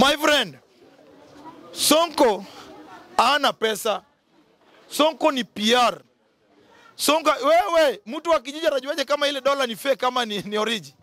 My friend, Sonko hana pesa. Sonko ni PR. Sonko, wewe mtu wa kijiji atajuaje kama ile dola ni fake kama ni, ni origi?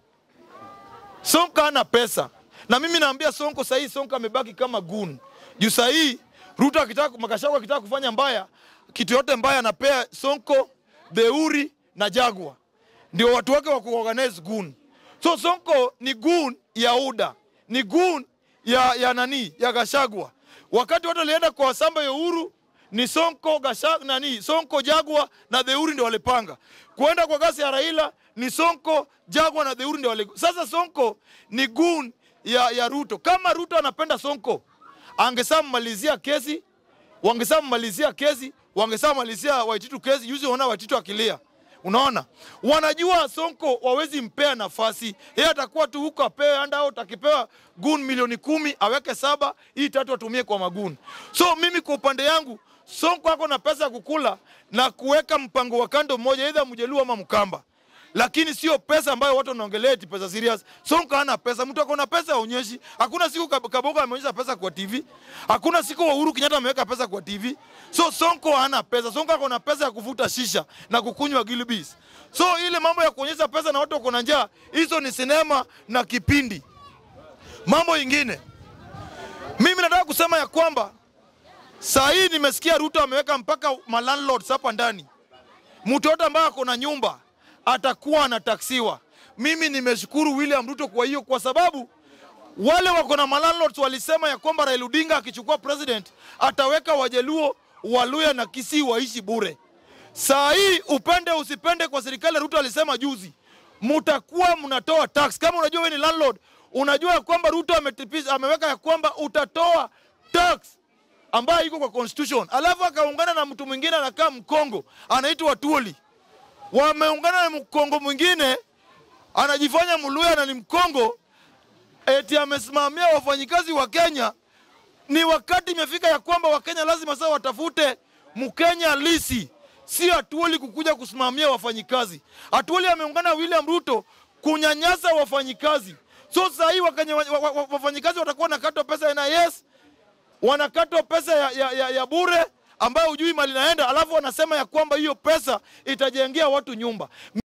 Sonko hana pesa, na mimi naambia Sonko sahii, Sonko amebaki kama gun juu sahii Ruto akitaka Makashako akitaka kufanya mbaya, kitu yote mbaya anapea Sonko, Deuri na Jagwa, ndio watu wake wa kuorganize gun. So Sonko ni gun ya UDA, ni gun ya, ya nani ya Gashagwa. Wakati watu walienda kwa samba ya uhuru ni Sonko Gashag, nani Sonko Jagwa na Deuri ndio walipanga kuenda kwa gasi ya Raila ni Sonko Jagwa na Deuri ndio wale. Sasa Sonko ni gun ya, ya Ruto. Kama Ruto anapenda Sonko angesamalizia kesi, wangesamalizia kesi, wangesamalizia Waititu kesi. Yuzi unaona Waititu akilia, unaona wanajua Sonko wawezi mpea nafasi, yeye atakuwa tu huko apewe handout, akipewa gun milioni kumi aweke saba, hii tatu atumie kwa magun. So mimi kwa upande yangu Sonko ako na pesa ya kukula na kuweka mpango wa kando mmoja, aidha Mjaluo ama Mkamba, lakini sio pesa ambayo watu wanaongelea eti pesa serious. Sonko hana pesa, mtu ako na pesa aonyeshi. Hakuna siku Kab- Kabogo ameonyesha pesa kwa TV, hakuna siku Uhuru Kenyatta ameweka pesa kwa TV. So Sonko hana pesa. Sonko ako na pesa ya kuvuta shisha na kukunywa Gilbis. So ile mambo ya kuonyesha pesa na watu wako na njaa, hizo ni sinema na kipindi. Mambo ingine, mimi nataka kusema ya kwamba saa hii nimesikia Ruto ameweka mpaka malandlords hapa ndani. Mtu yote ambaye ako na nyumba atakuwa anataksiwa. Mimi nimeshukuru William Ruto kwa hiyo, kwa sababu wale wako na malandlords walisema ya kwamba Raila Odinga akichukua president ataweka Wajaluo, Waluya na Kisii waishi bure. Saa hii upende usipende, kwa serikali Ruto alisema juzi, mutakuwa mnatoa tax. Kama unajua wewe ni landlord, unajua ya kwamba Ruto ametipisha, ameweka ya kwamba utatoa tax ambayo iko kwa constitution, alafu akaungana na mtu mwingine anakaa Mkongo anaitwa Tuoli, wameungana na Mkongo mwingine anajifanya Mluya na ni Mkongo, eti amesimamia wafanyikazi wa Kenya. Ni wakati imefika ya kwamba Wakenya lazima sasa watafute Mkenya lisi, si Atuoli kukuja kusimamia wafanyikazi. Atuoli ameungana na William Ruto kunyanyasa wafanyikazi. So sasa hii Wakenya wa- wa- wa- wafanyikazi watakuwa nakatwa pesa ya NIS wanakatwa pesa ya, ya, ya, ya bure ambayo hujui mali naenda, alafu wanasema ya kwamba hiyo pesa itajengea watu nyumba.